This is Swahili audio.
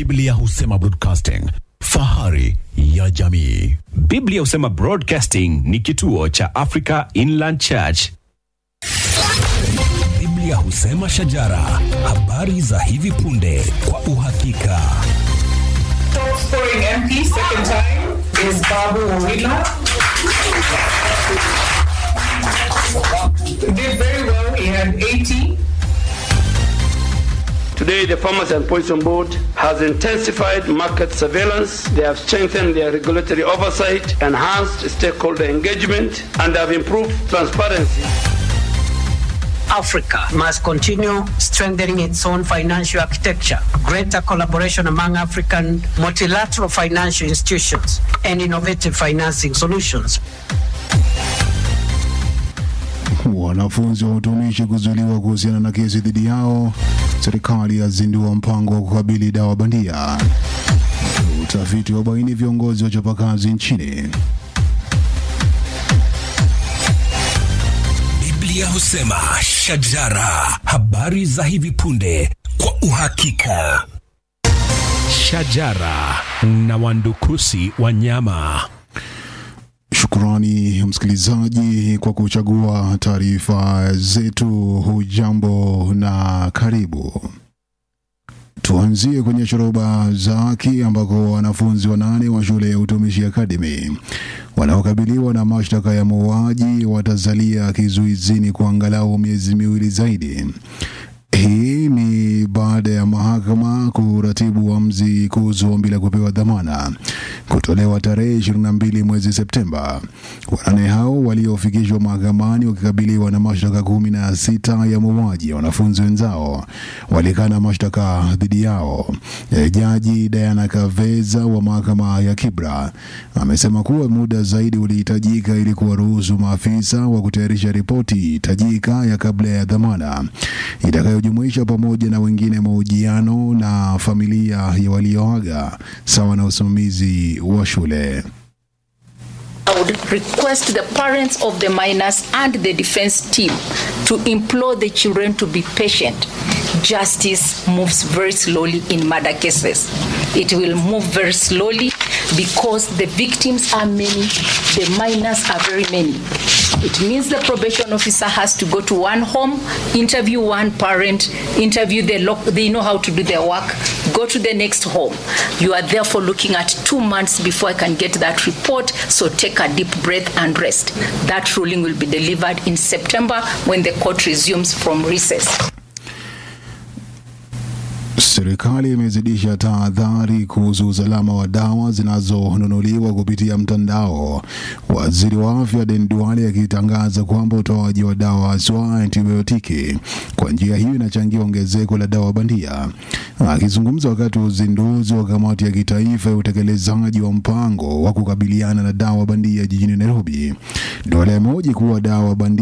Biblia husema broadcasting, fahari ya jamii. Biblia husema Broadcasting ni kituo cha Africa Inland Church. Biblia husema shajara, habari za hivi punde kwa uhakika. Top scoring MP second time is Babu Owila. Did very well. He had 80. Today, the Farmers and Poison Board has intensified market surveillance. They have strengthened their regulatory oversight, enhanced stakeholder engagement, and have improved transparency. Africa must continue strengthening its own financial architecture, greater collaboration among African multilateral financial institutions, and innovative financing solutions. Wanafunzi wa utumishi kuzuiliwa kuhusiana na kesi dhidi yao. Serikali yazindua mpango wa kukabili dawa bandia. Utafiti wa baini viongozi wa chapakazi nchini. Biblia husema shajara, habari za hivi punde kwa uhakika. Shajara na wandukusi wanyama. Shukrani msikilizaji kwa kuchagua taarifa zetu. Hujambo na karibu. Tuanzie kwenye shoroba za haki ambako wanafunzi wanane wa shule ya utumishi Academy wanaokabiliwa na mashtaka ya mauaji watasalia kizuizini kwa angalau miezi miwili zaidi. Hii ni baada ya mahakama kuratibu uamuzi kuhusu ombi la kupewa dhamana kutolewa tarehe 22 mwezi Septemba. Wanane hao waliofikishwa mahakamani wakikabiliwa na mashtaka kumi na sita ya mauaji ya wanafunzi wenzao walikana mashtaka dhidi yao. E, Jaji Diana Kaveza wa mahakama ya Kibra amesema kuwa muda zaidi ulihitajika ili kuwaruhusu maafisa wa kutayarisha ripoti tajika ya kabla ya dhamana itakayojumuisha pamoja na wengine mahojiano na familia ya walioaga sawa na usimamizi wa shule. I would request the parents of the minors and the defense team to implore the children to be patient. Justice moves very slowly in murder cases. It will move very slowly because the victims are many, the minors are very many. It means the probation officer has to go to one home, interview one parent, interview the loc they know how to do their work, go to the next home. You are therefore looking at two months before I can get that report, so take a deep breath and rest. That ruling will be delivered in September when the court resumes from recess. Serikali imezidisha tahadhari kuhusu usalama wa dawa zinazonunuliwa kupitia mtandao. Waziri wa afya Den Duale akitangaza kwamba utoaji wa dawa haswa antibiotiki kwa njia hiyo inachangia ongezeko la dawa bandia. Akizungumza wakati wa uzinduzi wa kamati ya kitaifa ya utekelezaji wa mpango wa kukabiliana na dawa bandia jijini Nairobi, Duale amehoji kuwa dawa bandia